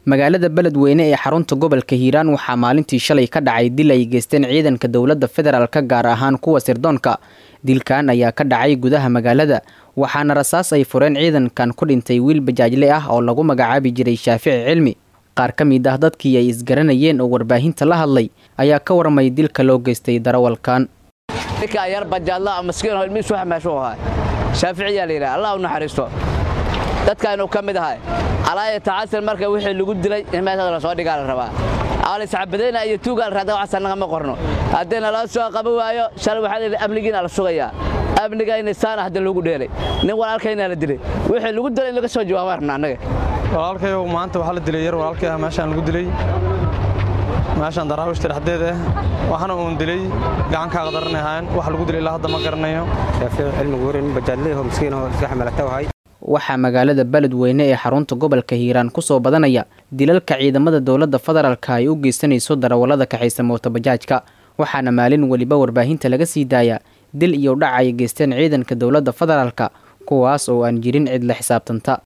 magaalada beledweyne ee xarunta gobolka hiiraan waxaa maalintii shalay ka dhacay dil ay geysteen ciidanka dowladda federaalka gaar ahaan kuwa sirdoonka dilkan ayaa ka dhacay gudaha magaalada waxaana rasaas ay fureen ciidankan ku dhintay wiil bajaajle ah oo lagu magacaabi jiray shaafici cilmi qaar ka mid ah dadkii ay isgaranayeen oo warbaahinta la hadlay ayaa ka warmay dilka loo geystay darawalkan shaaficiyaa la yidhaha allah u naxariisto dadkaanuu ka mid ahay alaaya tacasir marka wixii lagu dilay in meeshaas la soo dhigaa la rabaa aliscabadayna iyo tuugaa la raada waxaas annaga ma qorno haddii naloo soo qaban waayo shalay waxaa layidhi amnigiina la sugayaa amnigayna saana hadda loogu dheelay nin walaalkaynaa la dilay wixii lagu dilay in laga soo jawaabaan rabna annaga walaalkayow maanta waxaa la dilay yar walaalkay ah meeshaan lagu dilay meeshaan daraawiishta dhexdeed ah waxaana uun dilay gacankaa qadarana ahaan wax lagu dilay ilaa hadda ma garanayo waxaa magaalada beledweyne ee xarunta gobolka hiiraan kusoo badanaya dilalka ciidamada dowladda federaalka ay u geysanayso darawallada kaxaysa mootobajaajka waxaana maalin weliba warbaahinta laga sii daaya dil iyo dhac ay geysteen ciidanka dowladda federaalka kuwaas oo aan jirin cid la xisaabtanta